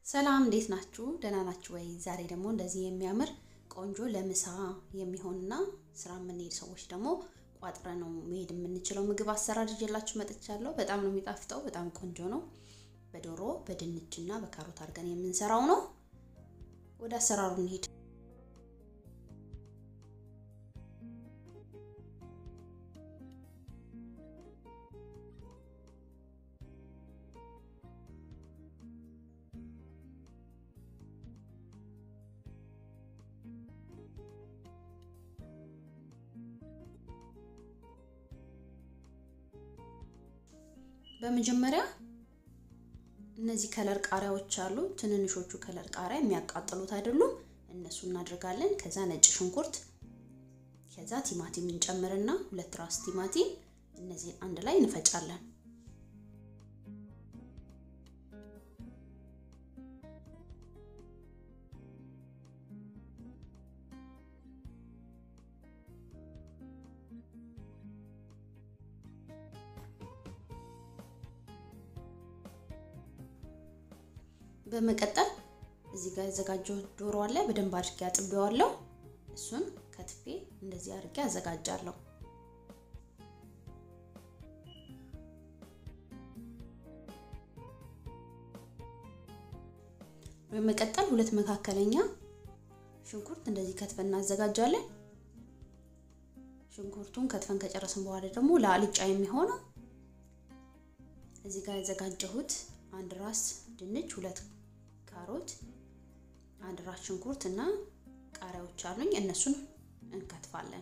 ሰላም እንዴት ናችሁ? ደህና ናችሁ ወይ? ዛሬ ደግሞ እንደዚህ የሚያምር ቆንጆ ለምሳ የሚሆንና ስራ የምንሄድ ሰዎች ደግሞ ቋጥረ ነው መሄድ የምንችለው ምግብ አሰራር ይዤላችሁ መጥቻለሁ። በጣም ነው የሚጣፍጠው። በጣም ቆንጆ ነው። በዶሮ በድንች እና በካሮት አድርገን የምንሰራው ነው። ወደ አሰራሩ እንሂድ። በመጀመሪያ እነዚህ ከለር ቃሪያዎች አሉ። ትንንሾቹ ከለር ቃሪያ የሚያቃጥሉት አይደሉም። እነሱ እናደርጋለን። ከዛ ነጭ ሽንኩርት፣ ከዛ ቲማቲም እንጨምርና ሁለት ራስ ቲማቲም፣ እነዚህን አንድ ላይ እንፈጫለን። በመቀጠል እዚህ ጋር ያዘጋጀው ዶሮ አለ። በደንብ አድርጌ አጥቤዋለሁ። እሱን ከትፌ እንደዚህ አድርጌ አዘጋጃለሁ። በመቀጠል ሁለት መካከለኛ ሽንኩርት እንደዚህ ከትፈን እናዘጋጃለን። ሽንኩርቱን ከትፈን ከጨረስን በኋላ ደግሞ ለአልጫ የሚሆነው እዚህ ጋር ያዘጋጀሁት አንድ ራስ ድንች፣ ሁለት ካሮት፣ አንድ ራስ ሽንኩርት እና ቃሪያዎች አሉኝ። እነሱን እንከትፋለን።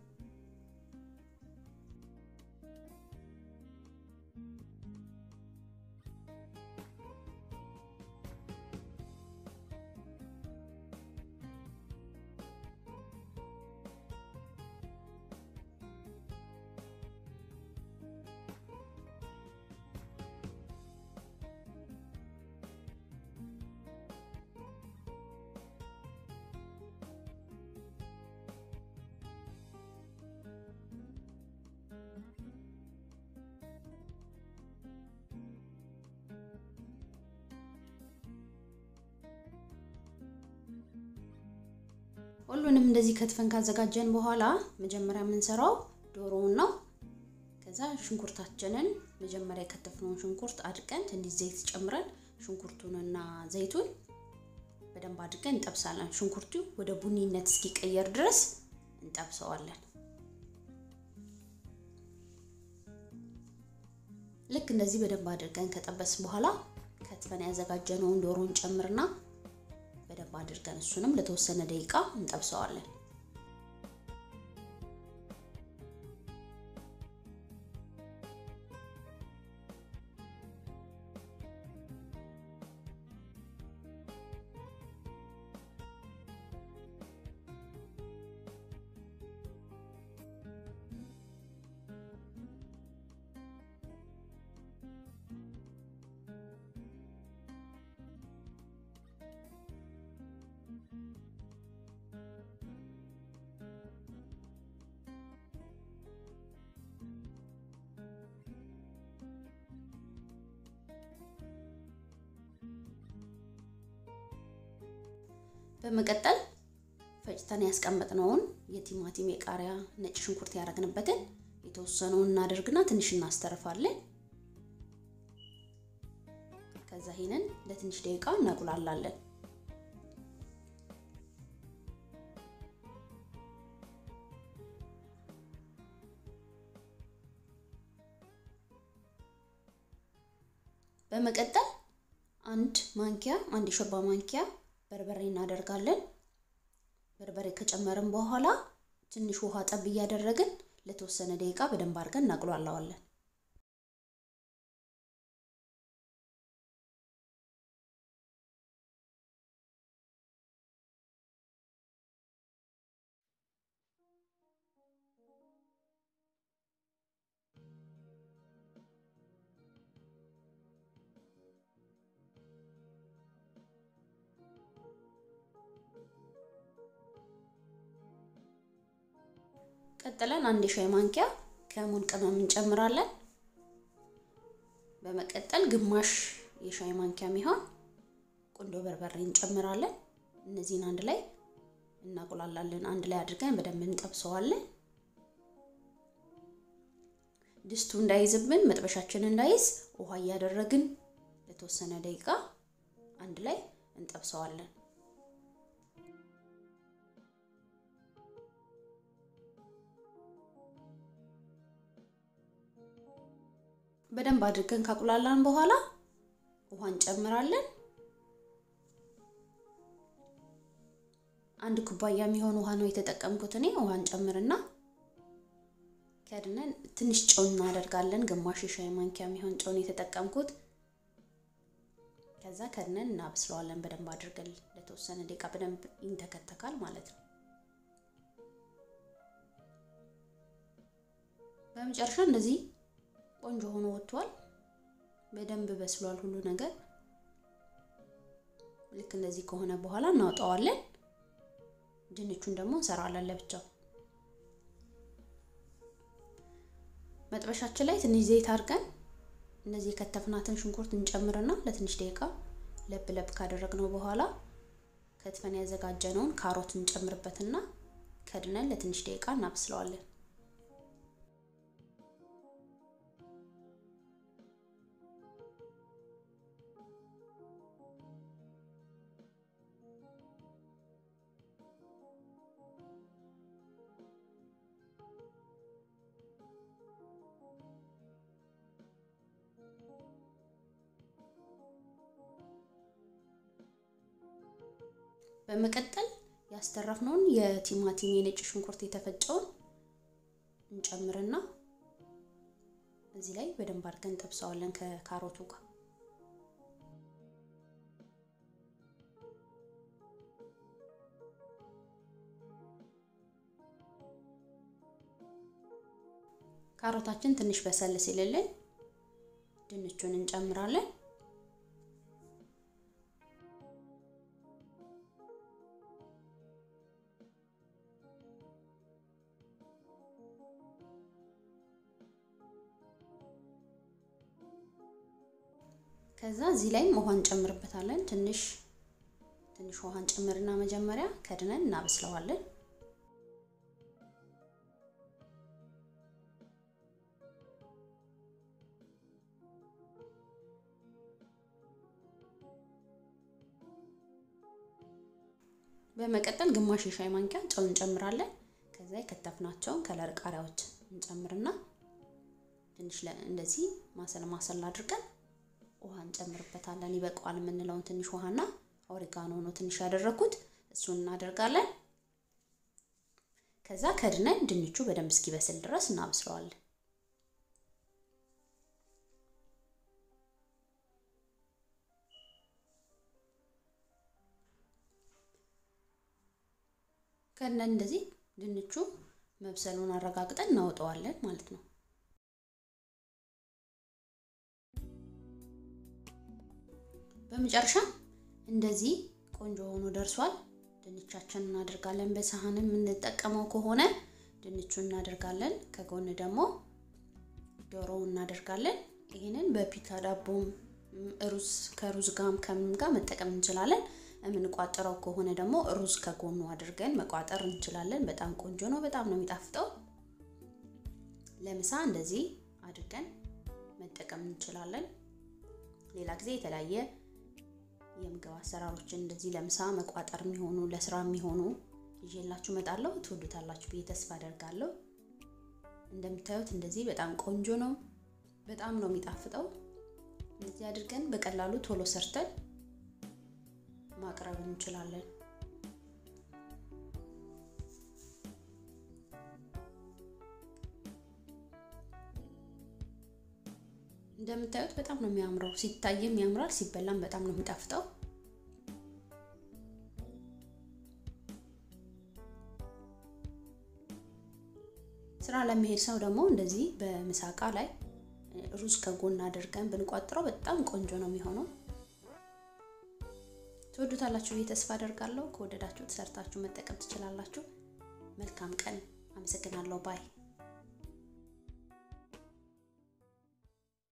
ሁሉንም እንደዚህ ከትፈን ካዘጋጀን በኋላ መጀመሪያ የምንሰራው ዶሮውን ነው። ከዛ ሽንኩርታችንን መጀመሪያ የከተፍነውን ሽንኩርት አድቀን ትንሽ ዘይት ጨምረን ሽንኩርቱንና ዘይቱን በደንብ አድርገን እንጠብሳለን። ሽንኩርቱ ወደ ቡኒነት እስኪቀየር ድረስ እንጠብሰዋለን። ልክ እንደዚህ በደንብ አድርገን ከጠበስ በኋላ ከትፈን ያዘጋጀነውን ዶሮን ጨምርና በደንብ አድርገን እሱንም ለተወሰነ ደቂቃ እንጠብሰዋለን። በመቀጠል ፈጭተን ያስቀመጥነውን የቲማቲም የቃሪያ ነጭ ሽንኩርት ያደረግንበትን የተወሰነውን እናደርግና ትንሽ እናስተርፋለን። ከዛ ይሄንን ለትንሽ ደቂቃ እናቁላላለን። በመቀጠል አንድ ማንኪያ አንድ የሾርባ ማንኪያ በርበሬ እናደርጋለን። በርበሬ ከጨመርን በኋላ ትንሽ ውሃ ጠብ እያደረግን ለተወሰነ ደቂቃ በደንብ አድርገን እናቁላላዋለን። ቀጥለን አንድ የሻይ ማንኪያ ከሙን ቅመም እንጨምራለን። በመቀጠል ግማሽ የሻይ ማንኪያ የሚሆን ቁንዶ በርበሬ እንጨምራለን። እነዚህን አንድ ላይ እናቁላላለን። አንድ ላይ አድርገን በደንብ እንጠብሰዋለን። ድስቱ እንዳይዝብን መጥበሻችን እንዳይዝ ውሃ እያደረግን ለተወሰነ ደቂቃ አንድ ላይ እንጠብሰዋለን። በደንብ አድርገን ካቁላላን በኋላ ውሃ እንጨምራለን። አንድ ኩባያ የሚሆን ውሃ ነው የተጠቀምኩት እኔ። ውሃ እንጨምርና ከድነን ትንሽ ጨው እናደርጋለን። ግማሽ የሻይ ማንኪያ የሚሆን ጨው ነው የተጠቀምኩት። ከዛ ከድነን እናበስለዋለን በደንብ አድርገን ለተወሰነ ደቂቃ በደንብ ይንተከተካል ማለት ነው። በመጨረሻ እንደዚህ ቆንጆ ሆኖ ወጥቷል። በደንብ በስሏል ሁሉ ነገር። ልክ እንደዚህ ከሆነ በኋላ እናውጣዋለን። ድንቹን ደግሞ እንሰራለን ለብቻው። መጥበሻችን ላይ ትንሽ ዘይት አድርገን እነዚህ የከተፍናትን ሽንኩርት እንጨምርና ለትንሽ ደቂቃ ለብ ለብ ካደረግነው በኋላ ከትፈን ያዘጋጀነውን ካሮት እንጨምርበትና ከድነን ለትንሽ ደቂቃ እናበስለዋለን። በመቀጠል ያስተረፍነውን የቲማቲም የነጭ ሽንኩርት የተፈጨውን እንጨምርና እዚህ ላይ በደንብ አድርገን እንጠብሰዋለን ከካሮቱ ጋር። ካሮታችን ትንሽ በሰል ሲልልን ድንቹን እንጨምራለን። ከዛ እዚህ ላይም ውሃ እንጨምርበታለን። ትንሽ ትንሽ ውሃ እንጨምርና መጀመሪያ ከድነን እናበስለዋለን። በመቀጠል ግማሽ የሻይ ማንኪያ ጨው እንጨምራለን። ከዛ የከተፍናቸውን ከለር ቃሪያዎች እንጨምርና ትንሽ እንደዚህ ማሰል ማሰል አድርገን ውሃ እንጨምርበታለን። ይበቃዋል የምንለውን ትንሽ ውሃና ኦሪጋኖ ነው ትንሽ ያደረኩት፣ እሱን እናደርጋለን። ከዛ ከድነን ድንቹ በደንብ እስኪበስል ድረስ እናብስለዋለን። ከድነን እንደዚህ ድንቹ መብሰሉን አረጋግጠን እናወጣዋለን ማለት ነው። በመጨረሻ እንደዚህ ቆንጆ ሆኖ ደርሷል። ድንቻችን እናደርጋለን። በሳህንም የምንጠቀመው ከሆነ ድንቹን እናደርጋለን። ከጎን ደግሞ ዶሮው እናደርጋለን። ይህንን በፒታ ዳቦም ሩዝ ከሩዝ ጋም ከምን ጋር መጠቀም እንችላለን። የምንቋጥረው ከሆነ ደግሞ ሩዝ ከጎኑ አድርገን መቋጠር እንችላለን። በጣም ቆንጆ ነው። በጣም ነው የሚጣፍጠው። ለምሳ እንደዚህ አድርገን መጠቀም እንችላለን። ሌላ ጊዜ የተለያየ የምግብ አሰራሮችን እንደዚህ ለምሳ መቋጠር የሚሆኑ ለስራ የሚሆኑ ይዤላችሁ እመጣለሁ። ትወዱታላችሁ ብዬ ተስፋ አደርጋለሁ። እንደምታዩት እንደዚህ በጣም ቆንጆ ነው። በጣም ነው የሚጣፍጠው። እንደዚህ አድርገን በቀላሉ ቶሎ ሰርተን ማቅረብ እንችላለን። እንደምታዩት በጣም ነው የሚያምረው። ሲታይም ያምራል፣ ሲበላም በጣም ነው የሚጣፍጠው። ስራ ለሚሄድ ሰው ደግሞ እንደዚህ በምሳቃ ላይ ሩዝ ከጎን አድርገን ብንቋጥረው በጣም ቆንጆ ነው የሚሆነው። ትወዱታላችሁ ብዬ ተስፋ አደርጋለሁ። ከወደዳችሁት ሰርታችሁ መጠቀም ትችላላችሁ። መልካም ቀን። አመሰግናለሁ ባይ